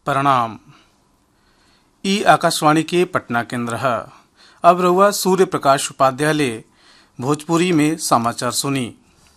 प्रणाम ई आकाशवाणी के पटना केंद्र है अब रहुआ सूर्य प्रकाश उपाध्याय भोजपुरी में समाचार सुनी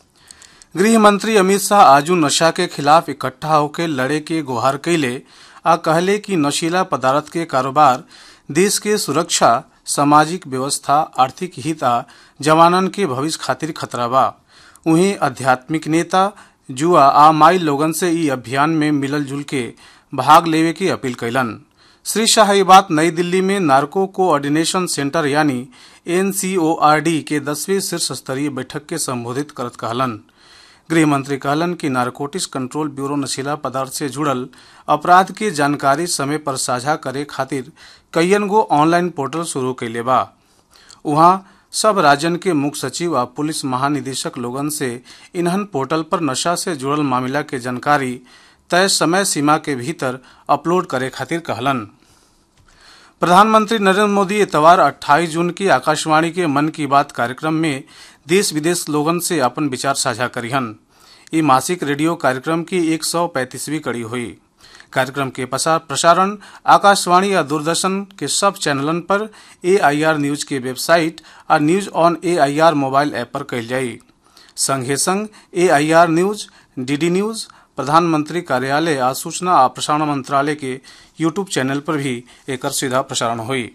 गृह मंत्री अमित शाह आजू नशा के खिलाफ इकट्ठा होकर लड़े के गुहार कैले आ कहले कि नशीला पदार्थ के कारोबार देश के सुरक्षा सामाजिक व्यवस्था आर्थिक हित आ जवानन के भविष्य खातिर खतरा बा उहीं आध्यात्मिक नेता जुआ आ माई लोगन से ई अभियान में मिलल जुल के भाग लेवे की अपील कैलन श्री शाह ये बात नई दिल्ली में नार्को कोऑर्डिनेशन सेंटर यानी एनसीओआरडी के दसवीं शीर्ष स्तरीय बैठक के संबोधित करत कहलन गृह मंत्री कहलन कि नारकोटिक्स कंट्रोल ब्यूरो नशीला पदार्थ से जुड़ल अपराध के जानकारी समय पर साझा करे खातिर कईयन गो ऑनलाइन पोर्टल शुरू कैले बा उहाँ सब राज्यन के मुख्य सचिव आ पुलिस महानिदेशक लोगन से इन्हन पोर्टल पर नशा से जुड़ल मामला के जानकारी तय समय सीमा के भीतर अपलोड करे खातिर कहलन प्रधानमंत्री नरेंद्र मोदी इतवार 28 जून की आकाशवाणी के मन की बात कार्यक्रम में देश विदेश लोगन से अपन विचार साझा करिहन ई मासिक रेडियो कार्यक्रम की एक सौ पैंतीसवीं कड़ी हुई कार्यक्रम के प्रसारण आकाशवाणी या दूरदर्शन के सब चैनलन पर एआईआर न्यूज के वेबसाइट और news on AIR mobile app पर कल जाई संगे संग एआईआर न्यूज डीडी न्यूज प्रधानमंत्री कार्यालय आ सूचना आ प्रसारण मंत्रालय के यूट्यूब चैनल पर भी एक सीधा प्रसारण हुई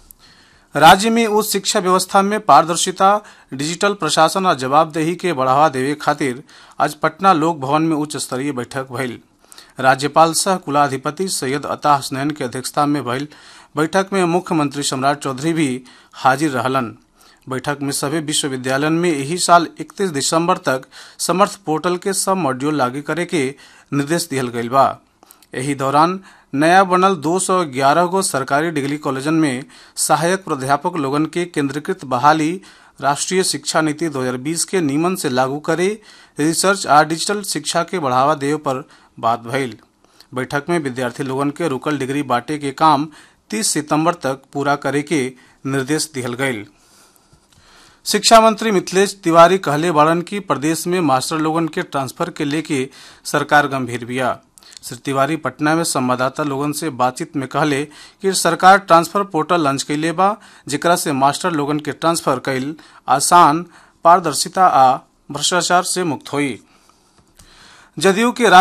राज्य में उच्च शिक्षा व्यवस्था में पारदर्शिता डिजिटल प्रशासन और जवाबदेही के बढ़ावा देवे खातिर आज पटना लोक भवन में उच्च स्तरीय बैठक भइल राज्यपाल सह कुलाधिपति सैयद अता हसनैन के अध्यक्षता में भइल बैठक में मुख्यमंत्री सम्राट चौधरी भी हाजिर रहलन बैठक में सभी विश्वविद्यालयन में यही साल 31 दिसंबर तक समर्थ पोर्टल के सब मॉड्यूल लागू करे के निर्देश दिहल गईल बा यही दौरान नया बनल 211 गो सरकारी डिग्री कॉलेजन में सहायक प्राध्यापक लोगन के केंद्रीकृत बहाली राष्ट्रीय शिक्षा नीति 2020 के नियमन से लागू करे रिसर्च आ डिजिटल शिक्षा के बढ़ावा देवे पर बात भइल बैठक में विद्यार्थी लोगन के रुकल डिग्री बांटे के काम 30 सितंबर तक पूरा करे के निर्देश दिहल गईल शिक्षा मंत्री मिथिलेश तिवारी कहले बाड़न की प्रदेश में मास्टर लोगन के ट्रांसफर के लेके सरकार गंभीर बिया श्री तिवारी पटना में संवाददाता लोगन से बातचीत में कहले कि सरकार ट्रांसफर पोर्टल लॉन्च कैले बा जेकरा से मास्टर लोगन के ट्रांसफर कैल आसान पारदर्शिता आ भ्रष्टाचार से मुक्त हुई जदयू के